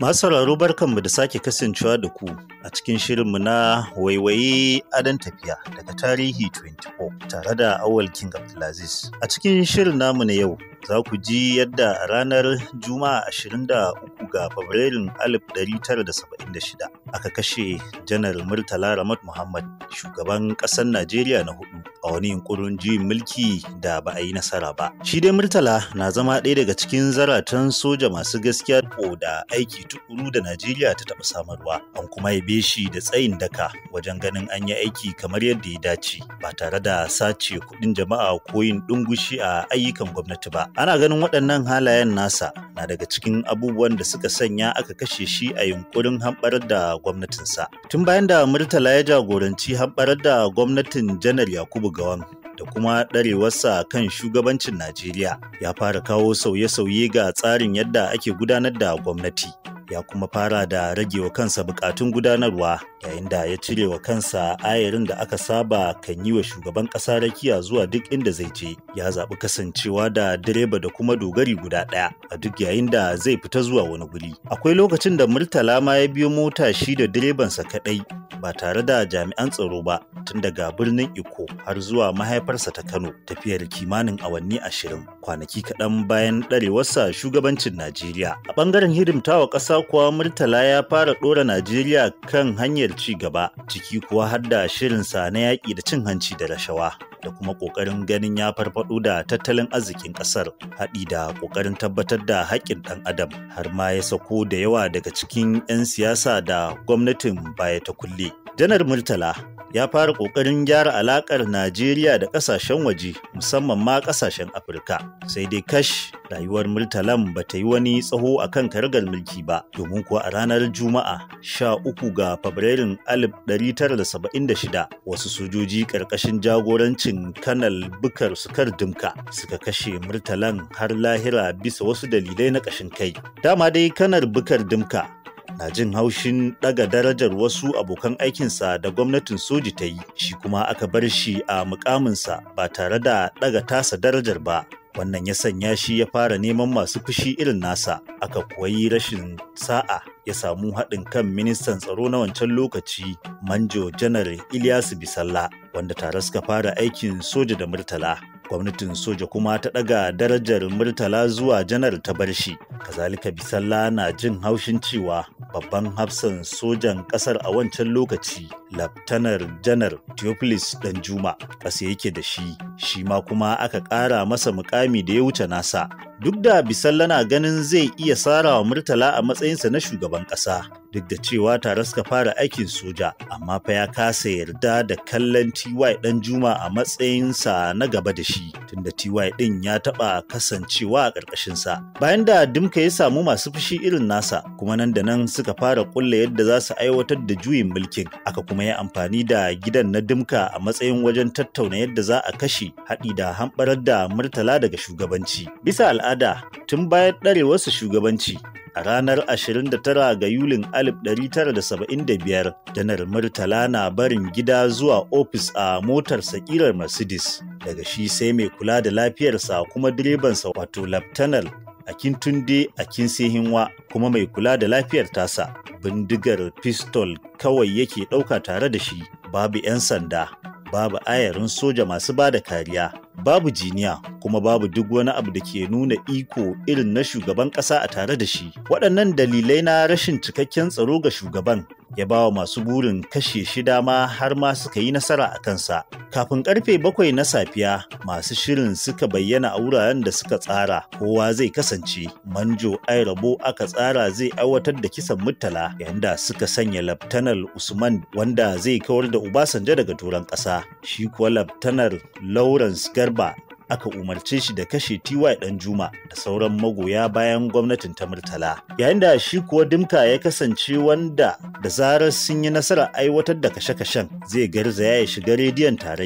Masu sauraro barkanmu da sake kasancewa da ku a cikin shirinmu na waiwaye adon tafiya daga tarihi 24 tare da awal King Abdulaziz. A cikin shirin namu na yau za ku ji yadda a ranar Juma'a 23 ga Fabrairun 1976 aka kashe Janar Murtala Ramat Muhammad shugaban ƙasar Najeriya na hudu a wani yunkurin juyin mulki da ba a yi nasara ba. Shi dai Murtala na zama ɗaya daga cikin zaratan soja masu gaskiya da aiki tukuru da Najeriya ta taɓa samarwa. An kuma yabe shi da tsayin daka wajen ganin an yi aiki kamar yadda ya dace ba tare da sace kuɗin jama'a ko yin ɗungushi a ayyukan gwamnati ba. Ana ganin waɗannan halayen nasa na daga cikin abubuwan da suka sanya aka kashe shi a yunkurin hamɓarar da gwamnatinsa. Tun bayan da Murtala ya jagoranci hamɓarar da gwamnatin Janar Yakubu Gawan da kuma ɗarewarsa kan shugabancin Najeriya ya fara kawo sauye-sauye ga tsarin yadda ake gudanar da gwamnati. Ya kuma fara da rage wa kansa bukatun gudanarwa yayin da ya cire wa kansa ayarin da aka saba kan yi wa shugaban ƙasa rakiya zuwa duk inda zai je. Ya zaɓi kasancewa da direba da kuma dogari guda ɗaya a duk yayin da zai fita zuwa wani guri. Akwai lokacin da Murtala ma ya biyo mota shi da direbansa kaɗai ba tare da jami'an tsaro ba tun daga birnin Iko har zuwa mahaifarsa ta Kano tafiyar kimanin awanni ashirin kwanaki kaɗan bayan ɗarewarsa shugabancin Najeriya. A ɓangaren hidimtawa ƙasa kuwa Murtala ya fara ɗora Najeriya kan hanyar ci gaba ciki kuwa har da shirinsa na yaƙi da cin hanci da rashawa. da kuma ƙoƙarin ganin ya farfaɗo da tattalin arzikin ƙasar haɗi da ƙoƙarin tabbatar da haƙƙin ɗan adam har ma ya sako da yawa daga cikin 'yan siyasa da gwamnatin baya ta kulle. janar murtala ya fara ƙoƙarin gyara alaƙar najeriya da ƙasashen waje musamman ma ƙasashen afirka sai dai kash rayuwar murtalan ba ta yi wani tsaho a kan karagar mulki ba domin kuwa a ranar juma'a 13 ga fabrairun 1976 wasu sojoji ƙarƙashin jagorancin kanal bukar sukar dimka suka kashe murtalan har lahira bisa wasu dalilai na ƙashin kai dama dai kanar bukar dimka na jin haushin daga darajar wasu abokan aikinsa da gwamnatin soji ta yi shi kuma aka bar shi a mukaminsa ba tare da daga tasa darajar ba wannan ya sanya shi ya fara neman masu fushi irin nasa aka kuwa yi rashin sa'a ya samu haɗin kan ministan tsaro na wancan lokaci manjo janar ilyasu bisalla wanda tare suka fara aikin soja da murtala gwamnatin soja kuma ta ɗaga darajar murtala zuwa janar ta bar shi kazalika bisalla na jin haushin cewa babban hafsan sojan ƙasar a wancan lokaci laftanar janar theophilus danjuma ƙasa yake da shi shi ma kuma aka ƙara masa mukami da ya wuce nasa duk da bisalla na ganin zai iya sarawa murtala a matsayinsa na shugaban ƙasa duk da cewa tare suka fara aikin soja amma fa ya kasa yarda da kallon ty dan juma a matsayinsa na gaba da shi tunda ty din ya taba kasancewa a ƙarƙashinsa bayan da dimka ya samu masu fushi irin nasa kuma nan da nan suka fara kulla yadda za su aiwatar da juyin mulkin aka kuma yi amfani da gidan na dimka a matsayin wajen tattauna yadda za a kashe haɗi da hamɓarar da murtala daga shugabanci bisa al'ada tun bayan ɗarewarsa shugabanci a ranar 29 ga Yulin 1975 janar Murtala na barin gida zuwa ofis a motar sakirar Mercedes daga shi sai mai kula da lafiyarsa kuma direbansa wato Laftanar Akintunde Akinsehinwa kuma mai kula da lafiyar tasa bindigar pistol kawai yake ɗauka tare da shi babu 'yan sanda babu ayarin soja masu ba da kariya babu jiniya kuma babu duk wani abu da ke nuna iko irin na shugaban ƙasa a tare da shi waɗannan dalilai na rashin cikakken tsaro ga shugaban ya ba wa masu burin kashe shi dama har ma suka yi nasara a kansa kafin karfe bakwai na safiya masu shirin suka bayyana a wuraren da suka tsara kowa zai kasance manjo ai rabo aka tsara zai aiwatar da kisan murtala yayin da suka sanya laftanar usman wanda zai kawar da ubasanjo daga turan ƙasa shi kuwa laftanar lawrence garba aka umarce shi da kashe TY dan Juma da sauran magoya bayan gwamnatin ta Murtala. Yayin da shi kuwa Dimka ya kasance wanda da zarar sun yi nasarar aiwatar da kashe-kashen zai garzaya ya shiga rediyon tarayya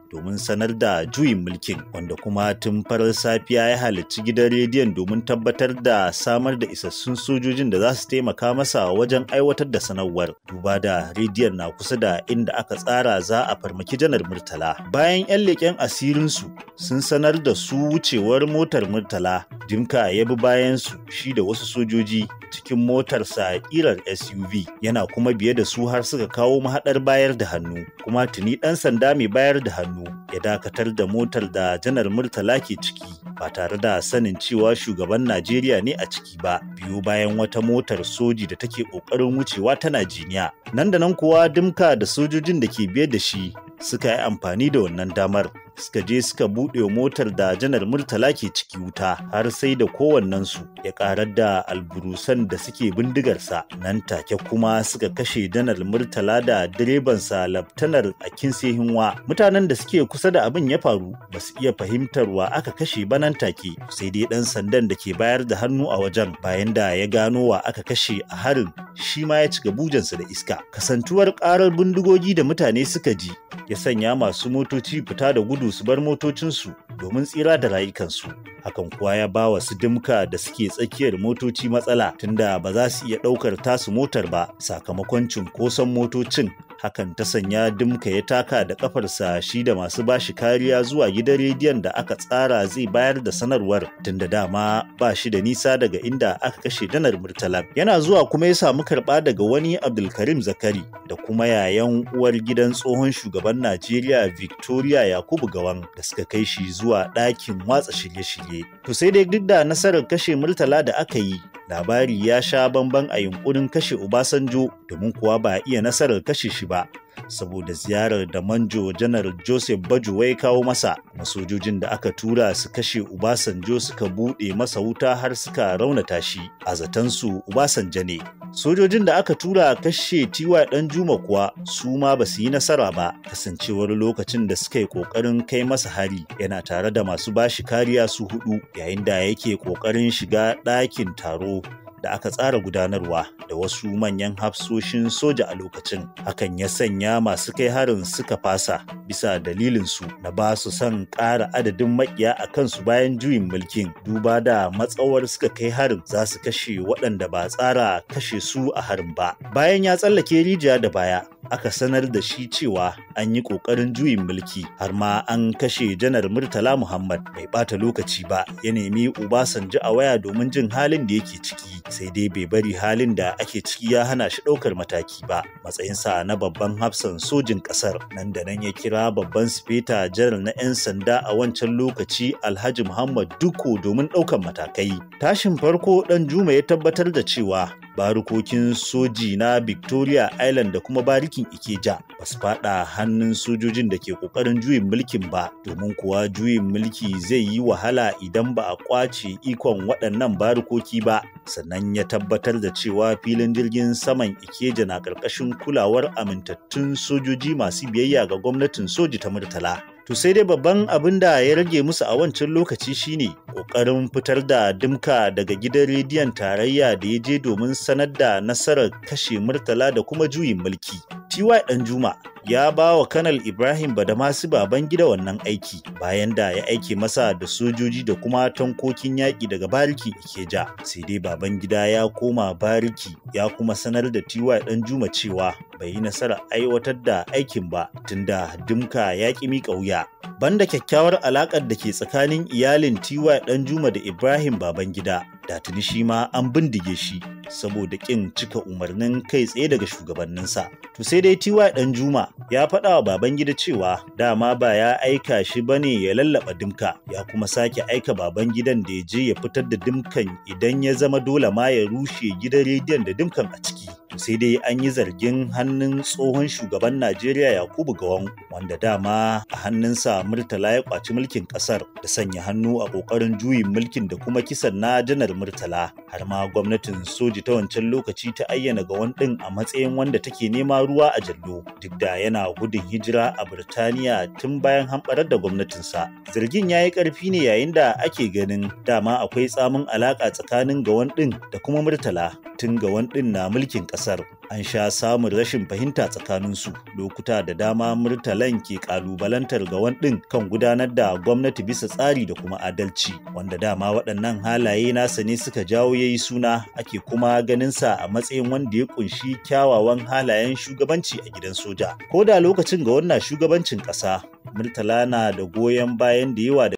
domin sanar da juyin mulkin wanda kuma tun farar safiya ya halarci gidan rediyon domin tabbatar da samar da isassun sojojin da za su taimaka masa wajen aiwatar da sanarwar duba da rediyon na kusa da inda aka tsara za a farmaki janar murtala bayan 'yan leƙen asirinsu sun sanar da su wucewar motar murtala dimka ya bi bayansu shi da wasu sojoji cikin motarsa ƙirar suv yana kuma biye da su har suka kawo mahaɗar bayar da hannu kuma tuni ɗan sanda mai bayar da hannu ya dakatar da motar da janar murtala ke ciki ba tare da sanin cewa shugaban najeriya ne a ciki ba biyu bayan wata motar soji da take ƙoƙarin wucewa ta najiniya nan da nan kuwa dimka da sojojin da ke biye da shi suka yi amfani da wannan damar suka je suka buɗe motar da janar murtala ke ciki wuta har sai da kowannensu ya ƙarar da alburusan da suke bindigarsa nan take kuma suka kashe janar murtala da direbansa laftanar a hinwa mutanen da suke kusa da abin ya faru ba su iya fahimtar wa aka kashe ba nan take sai dai ɗan sandan da ke bayar da hannu a wajen bayan da ya gano wa aka kashe a harin shi ma ya cika bujansa da iska kasantuwar ƙarar bindigogi da mutane suka ji ya sanya masu motoci fita da gudu su bar motocinsu domin tsira da rayukansu hakan kuwa ya ba wa su dimka da suke tsakiyar motoci matsala tunda ba za su iya ɗaukar tasu motar ba sakamakon cunkoson motocin hakan ta sanya dimka ya taka da kafarsa shi da masu bashi kariya zuwa gidan rediyon da aka tsara zai bayar da sanarwar tunda dama ba shi da nisa daga inda aka kashe danar murtala yana zuwa kuma ya samu karɓa daga wani abdulkarim zakari da kuma yayan uwar gidan tsohon shugaban najeriya victoria yakubu gawan da suka kai shi zuwa ɗakin watsa shirye-shirye to sai dai duk da nasarar kashe murtala da aka yi labari ya sha bamban a yunkurin kashe Obasanjo domin kuwa ba a iya nasarar kashe shi ba saboda ziyarar da manjo janar Joseph Bajuwa ya kawo masa masojojin da aka tura su kashe Obasanjo suka buɗe masa wuta har suka raunata shi a zatansu Obasanjo ne sojojin da aka tura kashe tiwa ɗan juma kuwa su ma ba su yi nasara ba kasancewar lokacin da suka yi ƙoƙarin kai masa hari yana tare da masu bashi kariya su hudu yayin da yake ƙoƙarin shiga ɗakin taro da aka tsara gudanarwa da wasu manyan hafsoshin soja a lokacin hakan ya sanya masu kai harin suka fasa bisa dalilinsu na ba su son ƙara adadin makiya a kansu bayan juyin mulkin duba da matsawar suka kai harin za su kashe waɗanda ba tsara kashe su a harin ba bayan ya tsallake rijiya da baya aka sanar da shi cewa an yi ƙoƙarin juyin mulki har ma an kashe janar murtala muhammad bai ɓata lokaci ba ya nemi obasanjo a waya domin jin halin da yake ciki sai dai bai bari halin da ake ciki ya hana shi ɗaukar mataki ba matsayinsa na babban hafsan sojin ƙasar nan da nan ya kira babban sifeta janar na 'yan sanda a wancan lokaci alhaji muhammad duko domin ɗaukar matakai tashin farko ɗan juma ya tabbatar da cewa barukokin soji na victoria island da kuma barikin ikeja ba su fada hannun sojojin da ke kokarin juyin mulkin ba domin kuwa juyin mulki zai yi wahala idan ba a kwace ikon waɗannan barukoki ba sannan ya tabbatar da cewa filin jirgin saman ikeja na ƙarƙashin kulawar amintattun sojoji masu biyayya ga gwamnatin soji ta murtala To sai dai babban abin da ya rage musu a wancan lokaci shine ƙoƙarin fitar da dimka daga gidan rediyon tarayya da ya je domin sanar da nasarar kashe murtala da kuma juyin mulki. TY Danjuma ya ba wa Kanal Ibrahim Badamasi baban gida wannan aiki bayan da ya aike masa da sojoji da kuma tankokin yaƙi daga bariki Ikeja. Sai dai baban gida ya koma bariki ya kuma sanar da TY Danjuma cewa bai yi nasarar aiwatar da aikin ba tunda dimka ya ƙi miƙa wuya. Banda kyakkyawar alaƙar da ke tsakanin iyalin TY Danjuma da Ibrahim Babangida, da tuni shi ma an bindige shi saboda ƙin cika umarnin kai tsaye daga shugabanninsa. To sai dai TY Danjuma ya faɗa wa Babangida cewa dama ba ya aika shi bane ya lallaɓa dimka, ya kuma sake aika Babangidan da ya je ya fitar da dimkan idan ya zama dole ma ya rushe gidan rediyon da dimkan a ciki. sai dai an yi zargin hannun tsohon shugaban Najeriya Yakubu Gawon wanda dama a hannunsa Murtala ya kwaci mulkin kasar da sanya hannu a kokarin juyin mulkin da kuma kisan na janar Murtala har ma gwamnatin soji ta wancan lokaci ta ayyana Gawon din a matsayin wanda take nema ruwa a jallo duk da yana gudun hijira a Birtaniya tun bayan hamɓarar da gwamnatinsa. Zargin ya yi ƙarfi ne yayin da ake ganin dama akwai tsamin alaƙa tsakanin Gawon din da kuma Murtala tun Gawon din na mulkin ƙasar. an sha samun rashin fahimta tsakaninsu lokuta da dama murtalan ke kalubalantar ga ɗin kan gudanar da gwamnati bisa tsari da kuma adalci wanda dama waɗannan halaye nasa ne suka jawo yayi suna ake kuma ganinsa a matsayin wanda ya kunshi kyawawan halayen shugabanci a gidan soja ko da lokacin ga wannan shugabancin ƙasa murtala na da goyon bayan da yawa